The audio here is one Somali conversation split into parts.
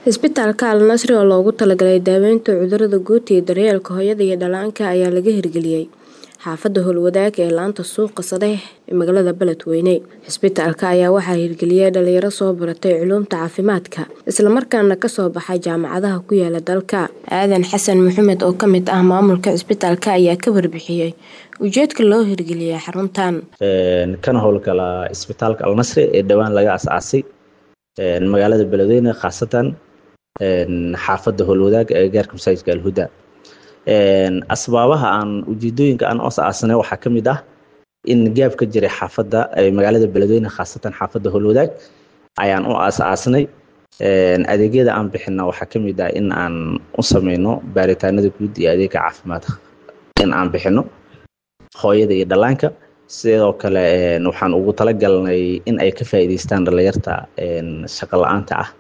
Isbitaalka Al Nasri oo loogu talagalay daaweynta cudurrada guud iyo daryeelka hooyada iyo dhallaanka ayaa laga hirgeliyay xaafadda Howlwadaag ee laanta suuqa sare ee magaalada Beledweyne. Isbitaalka ayaa waxaa hirgeliyay dhalinyaro soo baratay culuumta caafimaadka isla markaana ka soo baxay jaamacadaha ku yaala dalka. Aadan Xasan Maxamed oo ka mid ah maamulka isbitaalka ayaa ka warbixiyay ujeedka loo hirgeliyay xaruntan. kana howlgala isbitaalka Al Nasri ee dhowaan laga aasaasay magaalada Beledweyne khaasatan xaafadda Howlwadaag ee gaarka masaajidka Al Huda. asbaabaha aan ujeedooyinka aan os aasanay waxaa ka mid ah in gaab ka jiray xaafadda magaalada Beledweyne khaasatan xaafadda Howlwadaag ayaan u aas aasnay adeegyada aan bixina waxaa ka mid ah in aan u sameyno baaritaanada guud iyo adeega caafimaad in aan bixino hooyada iyo dhallaanka sidoo kale waxaan ugu talagalnay in ay ka faa'iidaystaan dhalinyarta shaqo la-aanta ah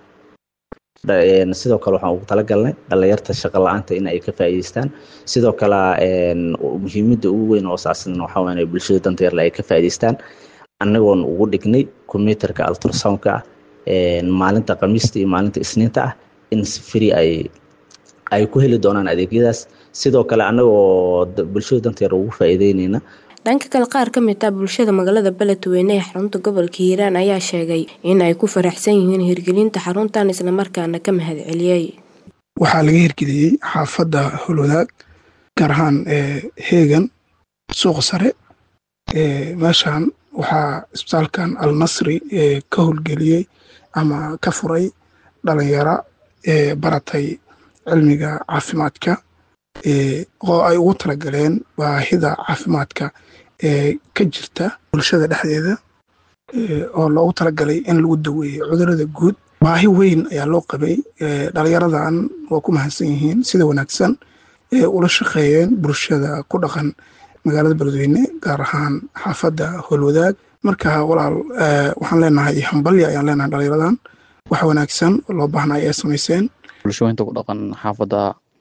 sidoo kale waxaan ugu talagalnay dhalinyarta shaqo la-aanta in ay ka faa'iidaystaan sidoo kale muhiimadda ugu weyn oo saasna waxaa weyn bulshada danta yarle ay ka faa'iidaystaan annagoon ugu dhignay computerka ultrasoundka ah maalinta khamiista iyo maalinta isniinta ah in si free ay ay ku heli doonaan adeegyadaas sidoo kale annagoo bulshada danta yar ugu faa'iideynayna dhanka kale qaar ka mid ah bulshada magaalada Beledweyne ee xarunta gobolka Hiiraan ayaa sheegay in ay ku faraxsan yihiin hirgelinta xaruntan isla markaana ka mahadceliyay waxaa laga hirgeliyey xaafadda Howlwadaag gaar ahaan Heegan suuqa sare meeshan waxaa isbitaalkan Al Nasri ka howlgeliyey ama ka furay dhalinyaro baratay cilmiga caafimaadka oo ay ugu talagaleen baahida caafimaadka ee ka jirta bulshada dhexdeeda oo loogu talagalay in lagu daweeyo cudurrada guud baahi weyn ayaa loo qabay dhalinyaradan waa ku mahadsan yihiin sida wanaagsan ee ula shaqeeyeen bulshada ku dhaqan magaalada beledweyne gaar ahaan xaafadda howlwadaag marka walaal waxaan leenahay hambalya ayaan leenahay dhalinyaradan wax wanaagsan oo loo baahnay ay samayseen bulshooyinta ku dhaqan xaafadda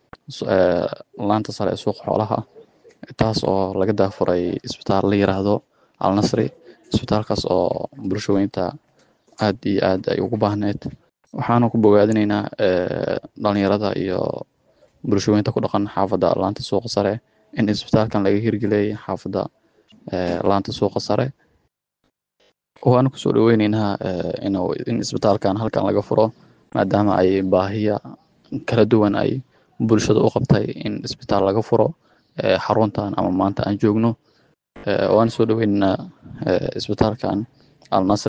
laanta sare ee suuqa xoolaha taas oo laga daafuray isbitaal la yiraahdo al nasri isbitaalkaas oo bulshooyinta aad iyo aad ay ugu baahneyd waxaana ku bogaadinaynaa dhalinyarada iyo bulshooyinta ku dhaqan xaafadda laanta suuqa sare in isbitaalkan laga hirgeliyay xaafadda laanta suuqa sare waana kusoo dhaweyneynaa in isbitaalkan halkan laga furo maadaama ay baahiya kala duwan ay bulshada u qabtay in isbitaal laga furo xaruntan ama maanta aan joogno waana soo dhaweyneynaa isbitaalkan al nasr